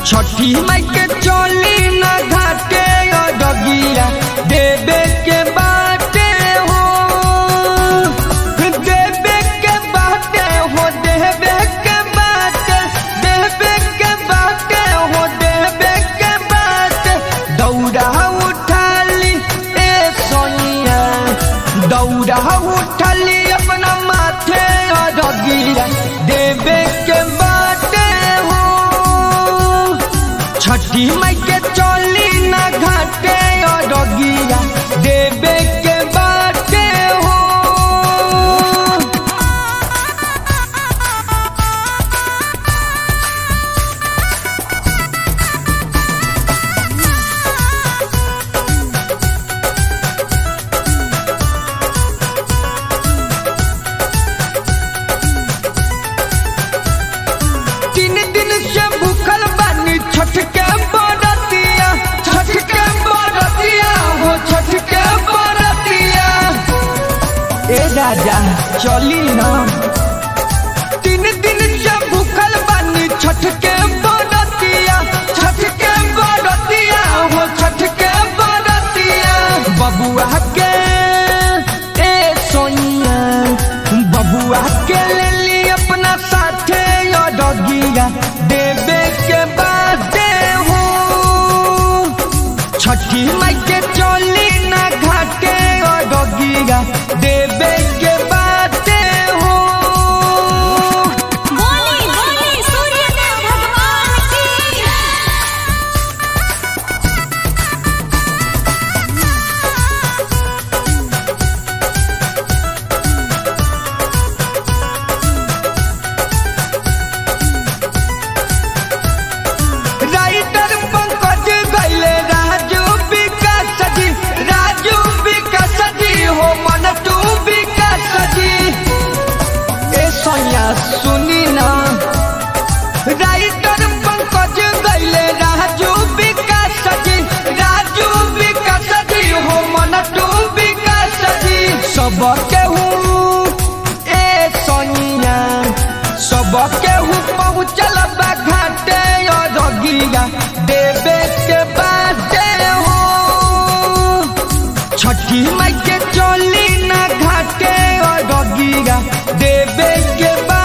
छठी माई के चोली न घाटे डगिया देवे के बाटे हो देवे के बाटे हो देवे के बाटे देवे के बाटे हो देवे के बाटे दौड़ा उठाली ए सोनिया दौड़ा उठाली अपना माथे डगिया देवे के बाटे हो छठी माई के चोली न घाटे डगिया देवे के बाटे हो तीन दिन से भूखल बानी छठ के बरतिया छठ के बरतिया हो छठ के बरतिया ए राजा चली ना तीन दिन से भूखल बानी छठ के बरतिया छठ के बरतिया हो छठ के बरतिया बबुआ के ए सोनिया बबुआ के ले ली अपना साथे डगिया देवे के बादे हो छठी माई के चोली ना घाटे डगिया देवे के बादे हो बोली बोली सूर्यदेव भगवान की राइटर पंकज गैले राजू विकास जी राजू विकास जी हो मन तू विकास जी ए सोनिया सुनी ना राइटर पंकज गैले राजू विकास जी राजू विकास जी हो मन तू विकास जी सब केहू ए सोनिया सब केहू पहुँचल बा घाटे रगिया देवे के बाटे हो छठी माई के चोली ना घाटे रगिया देवे के बा